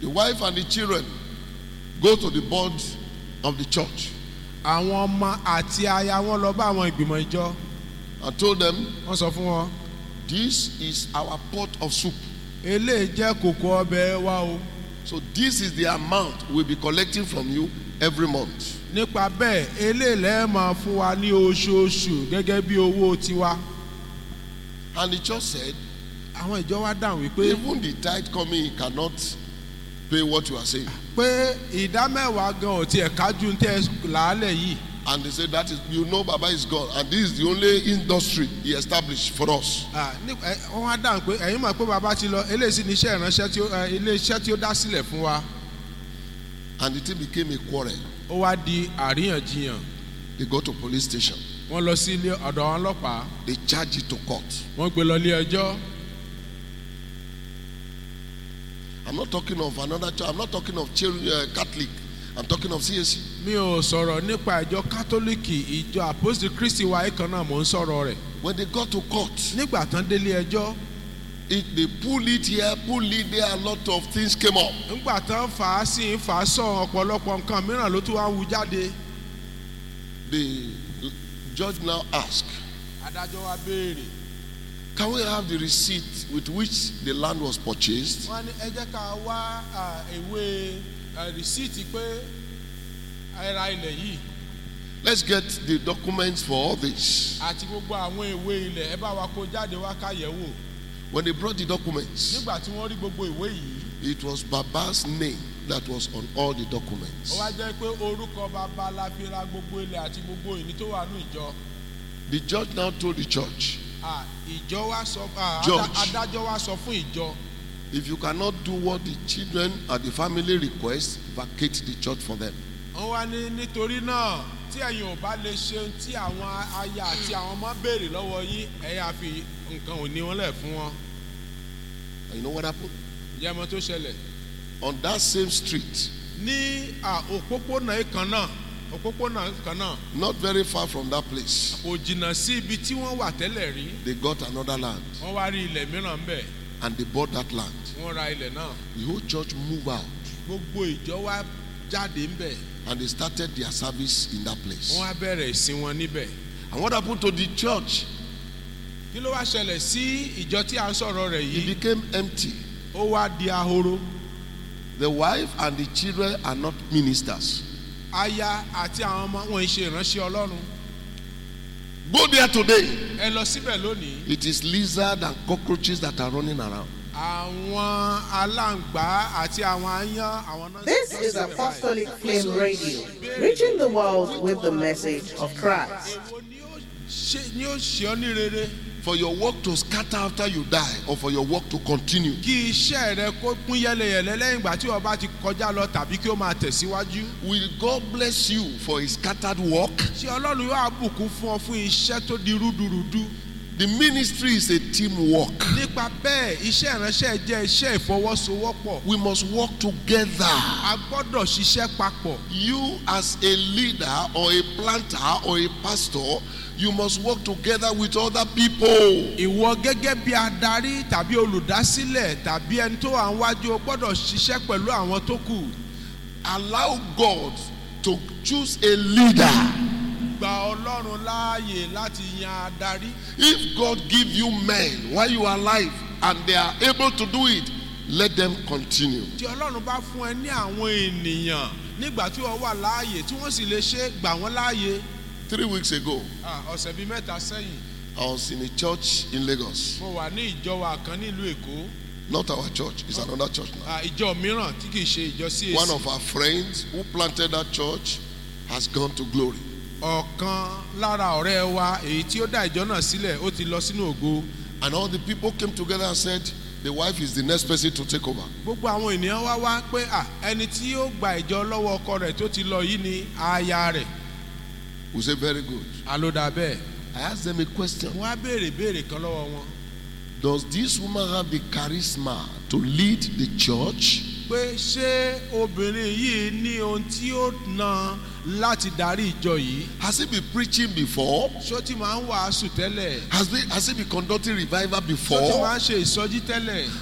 The wife and the children go to the board of the church àwọn ọmọ àti aya wọn lọ bá àwọn ìgbìmọ̀ ìjọ and told them, wọ́n sọ fún wọn This is our pot of soup. eléyìí jẹ́ kòkó ọbẹ̀ wa o So this is the amount we'll be collecting from you every month. nípa bẹ́ẹ̀ eléyìí lẹ́ẹ̀ máa fún wa ní oṣooṣù gẹ́gẹ́ bí owó tiwa And the church said, àwọn ìjọ wa dáhùn wípé even the tithe coming in cannot pay what you are saying. pé ìdá mẹ́wàá gan ò tiẹ̀ kájú tẹ́ ẹ làálẹ̀ yìí And they said, That is, you know, Baba is God. And this is the only industry he established for us. Ah, ní- ẹ, wọ́n wá dáhùn pé ẹ̀yin mọ̀ pé bàbá ti lọ eléyìí sì ní iṣẹ́ ìránṣẹ́ tí ó ẹ, ilé iṣẹ́ tí ó dá sílẹ̀ fún wa And the thing became a quarrel. ó wá di àríyànjiyàn They go to police station. wọ́n lọ sí ilé ọ̀dọ̀ àwọn ọlọ́pàá They charge it to court. wọ́n gbé lọ ilé ẹjọ́ I'm not talking of another church. I'm not talking of chil- uh, Catholic. I'm talking of CAC. mi ò sọ̀rọ̀ nípa ìjọ kátólíìkì ìjọ àpòsí kristi wa yìí kan náà mò ń sọ̀rọ̀ rẹ̀ When they got to court, nígbà tán délé ẹjọ́ it, they pull it here, pull it there. A lot of things came up. nígbà tán fà á sí fà á sọ ọ̀pọ̀lọpọ̀ nǹkan mìíràn ló tún wá ń wu jáde The judge now asked, adájọ́ wa béèrè Can we have the receipt with which the land was purchased? wọ́n ní ẹ jẹ́ ká wá à, ìwé à, rìsíìtì pé ẹ ra ilẹ̀ yìí Let's get the documents for all this. àti gbogbo àwọn ìwé ilẹ̀ ẹ bá wa kó jáde wá ká yẹ̀ wò When they brought the documents, nígbà tí wọ́n rí gbogbo ìwé yìí it was Baba's name that was on all the ó documents. wá jẹ́ pé orúkọ bàbá la fi ra gbogbo ilẹ̀ àti gbogbo ìní tó wà ní ìjọ The judge now told the church, À, ìjọ wa sọ à, Judge. adá- adájọ́ wa sọ fún ìjọ if you cannot do what the children and the family request, vacate the church for them. wọ́n wá ní nítorí náà tí ẹ̀yin ò bá lè ṣe ohun tí àwọn aya àti àwọn ọmọ béèrè lọ́wọ́ yín ẹ yà fi nǹkan òní wọn lẹ̀ fún wọn And you know what happened? ìyá ọmọ tó ṣẹlẹ̀ On that same street, ní à, òpópónà kan náà òpópónà kan náà not very far from that place, kò jìnnà sí ibi tí wọ́n wà tẹ́lẹ̀ rí they got another land wọ́n wá rí ilẹ̀ mìíràn ń bẹ̀ and they bought that land. wọ́n ra ilẹ̀ náà The whole church moved out gbogbo ìjọ wa jáde ń bẹ̀ and they started their service in that place. wọ́n á bẹ̀rẹ̀ ìsìn wọn níbẹ̀ And what happened to the church? kí ló wá ṣẹlẹ̀ sí ìjọ tí à ń sọ̀rọ̀ rẹ̀ It yìí became empty. ó wá di ahoro The wife and the children are not ministers. aya àti àwọn ọmọ wọn ń ṣe ìránṣẹ́ ọlọ́run Go there today. ẹ lọ síbẹ̀ lónìí It is lizard and cockroaches that are running around. àwọn aláǹgbá àti àwọn aáyán àwọn náà. This is Apostolic Flame Radio, reaching the world with the message of Christ. èwo ni ó ṣe ni ó ṣe ọ́ ní rere For your work to scatter after you die or for your work to continue. kí iṣẹ́ rẹ kó pín yẹlẹyẹlẹ lẹ́yìn ìgbà tí wọ́n bá ti kọjá lọ tàbí kí ó máa tẹ̀síwájú. Will God bless you for a scattered work? ṣé ọlọ́run yóò àbùkún fún ọ fún iṣẹ́ tó di rúdurùdu. The ministry is a teamwork. nípa bẹ́ẹ̀ iṣẹ́ ìránṣẹ́ jẹ́ iṣẹ́ ìfọwọ́sowọ́pọ̀. We must work together. a gbọ́dọ̀ ṣiṣẹ́ papọ̀. You, as a leader or a planter or a pastor, you must work together with other people. ìwọ gẹ́gẹ́ bí adarí tàbí olùdásílẹ̀ tàbí ẹni tó wà níwájú o gbọ́dọ̀ ṣiṣẹ́ pẹ̀lú àwọn tó kù. Allow God to choose a leader. gba ọlọ́run láàyè láti yan adarí. If God give you men while you are alive and they are able to do it, let them continue. tí ọlọ́run bá fún ẹ ní àwọn ènìyàn nígbà tí wọ́n wà láàyè tí wọ́n sì lè ṣe gbà wọ́n láàyè. Three weeks ago, Ah, ọ̀sẹ̀ bíi mẹ́ta sẹ́yìn I was in a church in Lagos. mo wà ní ìjọ wa kan nílùú èkó Not our church, it's another church now. Ah, ìjọ mìíràn tí kìí ṣe ìjọ sí One èsì. of our friends who planted that church has gone to glory. ọ̀kan lára ọ̀rẹ́ wa èyí tí ó dá ìjọ náà sílẹ̀ ó ti lọ sínú ògo. And all the people came together and said, The wife is the next person to take over. gbogbo àwọn ènìyàn wá wá pé à ẹni tí ó gba ìjọ lọ́wọ́ ọkọ rẹ̀ tó ti lọ yìí ni aya rẹ̀ We say, Very good. àlódà bẹ́ẹ̀. I asked them a question wọ́n á béèrè béèrè kan lọ́wọ́ wọn Does this woman have the charisma to lead the church? pé ṣé obìnrin yìí ní ohun tí ó na láti darí ìjọ yìí Has he been preaching before? ṣó ti máa ń wàásù tẹ́lẹ̀ Has, he has he been conducting revival ṣó ti before? máa ń ṣe ìsọjí tẹ́lẹ̀